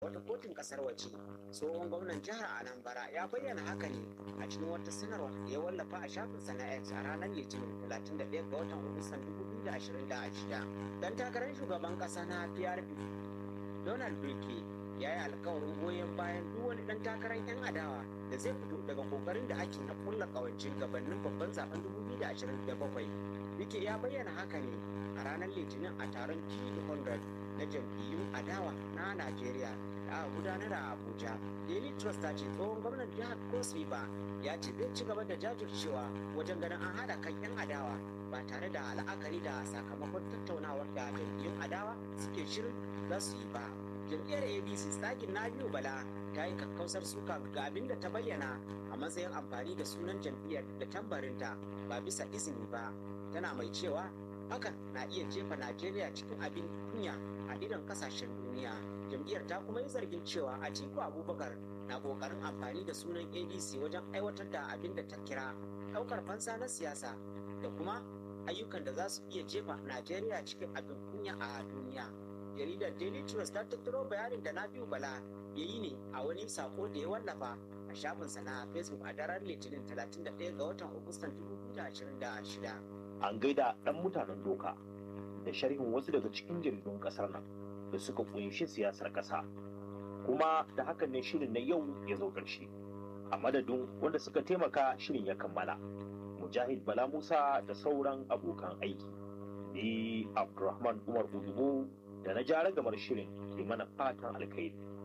wata kotun kasar waje tsohon gwamnan jihar anambra ya bayyana haka ne a cikin wata sanarwa da ya wallafa a shafinsa na x a ranar litinin 31 ga watan agustan 2026 dan takarar shugaban kasa na prp donald duke ya yi alkawarin goyon bayan duk wani dan takarar 'yan adawa da zai fito daga kokarin da ake na kulla kawancin gabanin babban zaben 2027 duke ya bayyana haka ne a ranar litinin a taron G100 na jam'iyyun adawa na Najeriya da aka gudanar a Abuja. Daily Trust ta ce tsohon gwamnan jihar Cross River ya ce zai ci gaba da jajircewa wajen ganin an haɗa kan 'yan adawa ba tare da la'akari da sakamakon tattaunawar da jam'iyyun adawa suke shirin za su yi ba. Jam'iyyar ABC tsakin na biyu bala ta yi kakkausar suka ga abin da ta bayyana a matsayin amfani da sunan jam'iyyar da tambarinta ba bisa izini ba. Tana mai cewa hakan na iya jefa Najeriya cikin abin kunya a idon kasashen duniya. Jam'iyyar ta kuma yi zargin cewa Atiku Abubakar na kokarin amfani da sunan ADC wajen aiwatar da abin da ta kira ɗaukar fansa na siyasa da kuma ayyukan da za su iya jefa Najeriya cikin abin kunya a duniya. Jaridar Daily Trust ta tattaro bayanin da Nafiu Bala ya yi ne a wani sako da ya wallafa a shafinsa na Facebook a daren Litinin 31 ga watan Agustan 2026. an gaida ɗan mutanen doka da sharhin wasu daga cikin jaridun ƙasar nan da suka kunshi siyasar ƙasa kuma da hakan ne shirin na yau ya zo ƙarshe a madadin wanda suka taimaka shirin ya kammala mujahid bala musa da sauran abokan aiki ni abdulrahman umar udubo da na jara gamar shirin ke mana fatan alkhairi